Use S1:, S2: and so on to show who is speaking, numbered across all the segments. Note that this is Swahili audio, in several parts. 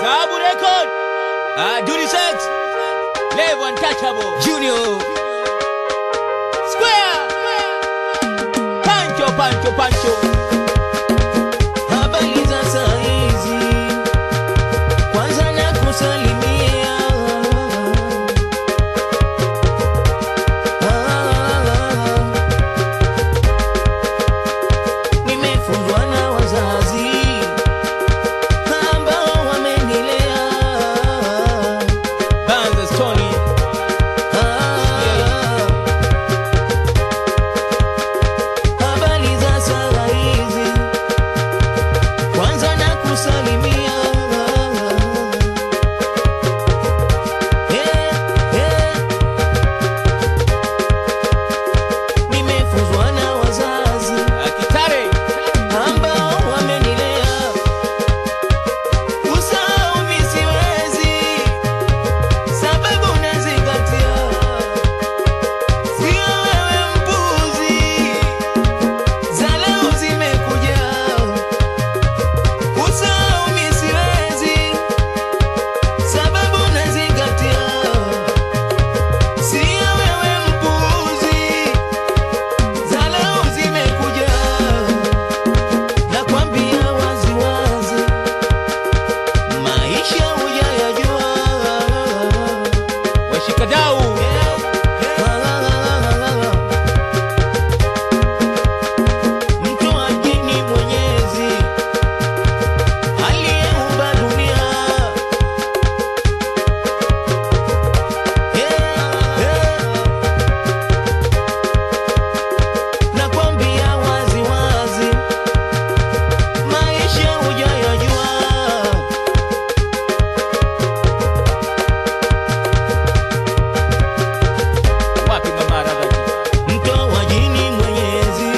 S1: Tabu Record. Ah, Duty Sex. Level Untouchable. Junior. Square. Pancho, Pancho, Pancho.
S2: Habari za saa hizi, kwanza na kusalimia. Nimefunzwa na wazazi ambao wamenilea.
S1: Banza Stony.
S2: Habari za saa hizi, kwanza na kusalimia. Eh, eh. Nimefunzwa na wazazi
S1: Akitare.
S2: ambao wamenilea. Kusahau mi siwezi, sababu nazingatia. Sio wewe mpuzi, za leo zimekuja. Kusahau mi siwezi, sababu nazingatia. Sio wewe mpuzi, za leo zimekuja. Nakwambia wazi wazi, maisha hujayajua.
S1: Washikadau.
S2: Mtu ajini Mwenyezi aliyeumba dunia. Nakwambia wazi wazi, maisha hujayajua.
S1: Wapi mama Radhaki?
S2: Mtoa jini Mwenyezi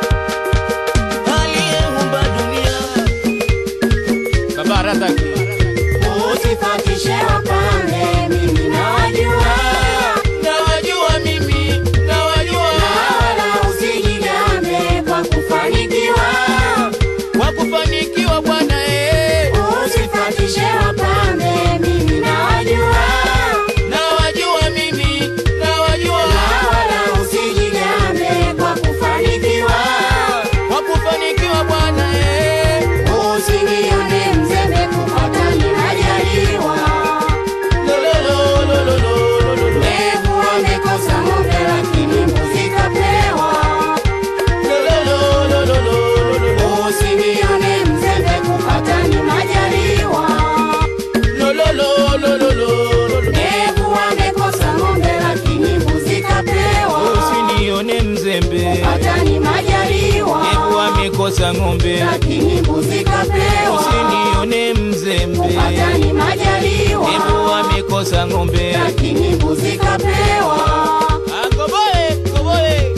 S2: aliyeumba dunia.
S1: Baba Radhaki.
S3: Usifuatishe wapambe, mimi nawajua,
S1: Nawajua mimi. Nawajua.
S3: na wala usijigambe kwa kufanikiwa.
S1: Kwa kufanikiwa bwana eh.
S3: Usifuatishe wapambe, mimi nawajua,
S1: Nawajua mimi. Nawajua.
S3: na wala usijigambe kwa kufanikiwa.
S1: Kwa kufanikiwa bwana eh.
S3: Usinione mzembe kupata ninajaliwa.
S1: Lolololololololo.
S3: Mbevu wamekosa ng'ombe, lakini mbuzi kapewa.
S1: Lololololololo.
S3: Usinione mzembe kupata ni majaliwa.
S1: Lololololololo.
S3: Mbevu wamekosa ng'ombe, lakini mbuzi kapewa.
S1: Usinione mzembe.
S3: Kupata ni majaliwa.
S1: Hebu amekosa ng'ombe.
S3: Lakini mbuzi kapewa.
S1: Usinione mzembe.
S3: Kupata ni majaliwa.
S1: Hebu amekosa ng'ombe.
S3: Lakini mbuzi kapewa.
S1: Ah, Koboe, koboe.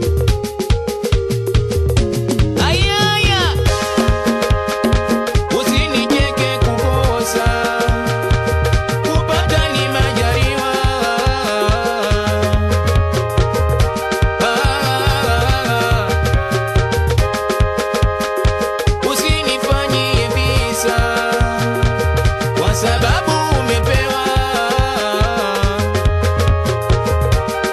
S1: Ayaya. Usinijeke kukosa. Kupata ni majaliwa. Ah. Usinifanyie visa kwa sababu umepewa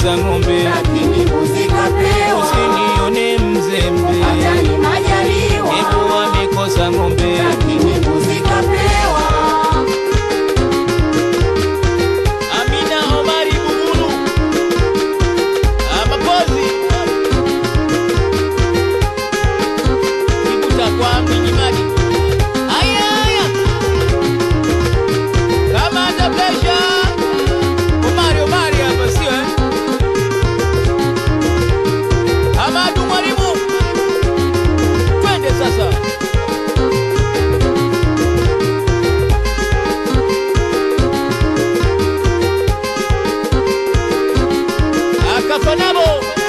S1: amekosa ng'ombe,
S3: lakini mbuzi kapewa.
S1: usinione mzembe,
S3: Hata ni majaliwa,
S1: Ebu amekosa ng'ombe.
S3: lakini mbuzi kapewa.
S1: Amina Omari Bugulu Ah, Mapozi Kibuta kwa Mwinyimadi Aya aya Kama ata pleasure Omari Omari hapa sio eh Amadu Mwalimu Twende sasa Akafanabo